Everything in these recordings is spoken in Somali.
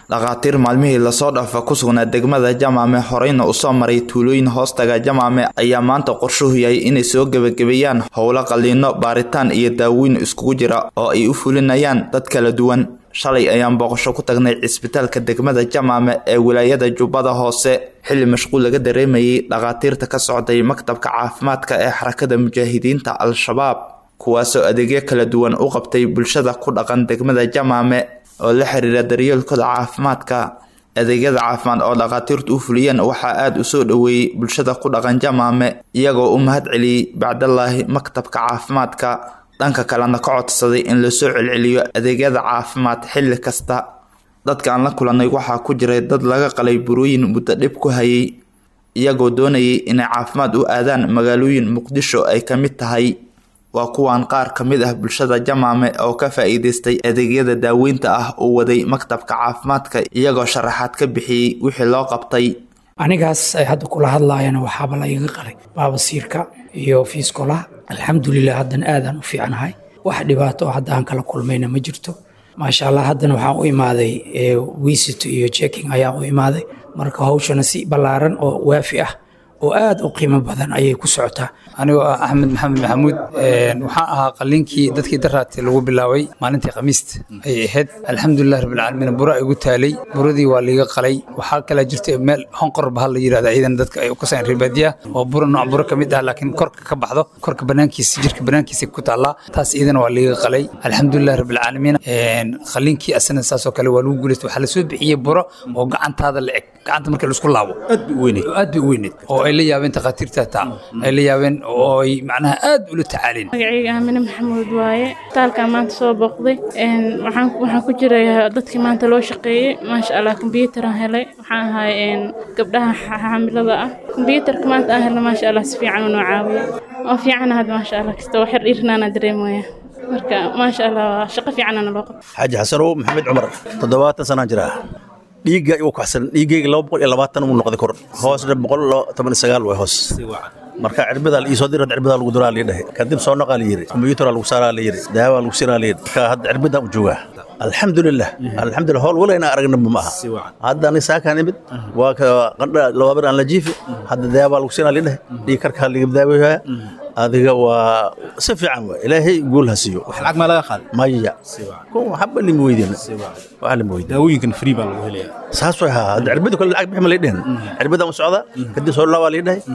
dhakhaatiir maalmihii lasoo dhaafa ku sugnaa degmada jamaame horeyna usoo maray tuulooyin hoostaga jamaame ayaa maanta qorshuhu yahay inay soo gebagabeeyaan howlo qaliino baaritaan iyo daaweyn iskugu jira oo ay u fulinayaan dad kala duwan shalay ayaan booqasho ku tagnay cisbitaalka degmada jamaame ee wilaayada jubbada hoose xilli mashquul laga dareemayay dhakhaatiirta ka socday maktabka caafimaadka ee xarakada mujaahidiinta al-shabaab kuwaasoo adeegyo kala duwan u qabtay bulshada ku dhaqan degmada jamaame oo la xiriira daryeelkooda caafimaadka adeegyada caafimaad oo dhakhaatiirtu u fuliyeen waxaa aada u soo dhoweeyey bulshada ku dhaqan jamaame iyagoo u mahad celiyey bacdallaahi maktabka caafimaadka dhanka kalena ka codsaday in lasoo celceliyo adeegyada caafimaad xilli kasta dadka aan la kulannay waxaa ku jiray dad laga qalay burooyin muddo dhib ku hayay iyagoo doonayay inay caafimaad u aadaan magaalooyin muqdisho ay ka mid tahay waa kuwan qaar ka mid ah bulshada jamaame oo ka faa'iidaystay adeegyada daaweynta ah uu waday maktabka caafimaadka iyagoo sharaxaad ka bixiyey wixii loo qabtay anigaas ay hadda kula hadlaayana waxaaba la iga qalay baabasiirka iyo fiiskolaha alxamdulilah haddana aadaan u fiicnahay wax dhibaato oo hadda aan kala kulmayna ma jirto maasha allah haddana waxaan u imaaday wiisito iyo checking ayaan u imaaday marka hawshana si ballaaran oo waafi ah oo aad u qiimo badan ayay ku socotaa anigoo ah axmed maxamed maxamuud waxaan ahaa qaliinkii dadkii daraati lagu bilaabay maalintii khamiista ayay ahayd alxamdulilah rabbilcaalamiin bura igu taalay buradii waa liiga qalay waxaa kalaa jirta meel honqor bahal la yirahda ciidan dadka ay kasaan ribaadiya oo bura nooc bura ka mid ah laakiin korka ka baxdo korka banaankiisa jirka banaankiisa ku taallaa taas iidana waa liiga qalay alxamdulilah rabbilcaalamiin qaliinkii asana saasoo kale waa lagu guulaystay waxaa lasoo bixiyey buro oo gacantaada la eg gacanta marka laisku laabo aad bay u weyneed aad bay u weyneed oo ay la yaabeen takhaatiirta taa ay la yaabeen oo ay macnaha aad ula tacaaleen magacayga aamine maxamuud waaye isbitaalkaa maanta soo booqday waxaan waxaan ku jiray dadkii maanta loo shaqeeyey maasha allah kombyuutaraan helay waxaan ahay gabdhaha xaamilada ah kombyuutarka maanta aan helna maasha allah si fiican unoo caawiya oo fiican had maasha allah kasta oo xer dhiirnaana dareemaya marka maasha allah shaqo fiicanana loo qabta xaaji xasanow maxamed cumar toddobaatan sanaan jiraa dhiigga igu kaxsan dhiiggayga laba boqol iyo labaatan uu noqday kor hoosna boqol toban iyo sagaal way hoos marka cirbadaa la iisoo dirad cirbadaa lagu duraa lii dhahay kadib soo noqaa la yiri kombiyuutaraa lagu saaraa la yiri daawaa lagu siinaa la yiri marka hadda cirbadaan u joogaa alxamdulilah alxamdulilah howl wala inaan aragnaba ma aha hadda ani saakaan imid waa ka qandha labaabir aan la jiifi hadda daawaa lagu siinaa lii dhahay dhiig karkaa laga daaweyaa adiga waa si fiican waa ilaahay guul ha siiyo wax lacag maa laga qaaday maya kun waxba lima weydiin waxa lima weydiin daawooyinkan free baa lagu helayaa saas way haa hadda cirbada kale lacag bixi ma lay dhehen cirbadaan u socdaa kadib soo laabaa lii dhahay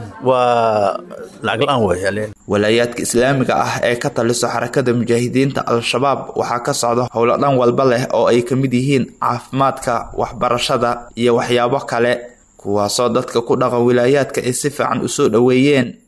waa lacag la-aan way walaayaadka islaamiga ah ee ka taliso xarakada mujaahidiinta al-shabaab waxaa ka socda howlo dhan walba leh oo ay ka mid yihiin caafimaadka waxbarashada iyo waxyaabo kale kuwaasoo dadka ku dhaqan wilaayaadka ay si fiican u soo dhoweeyeen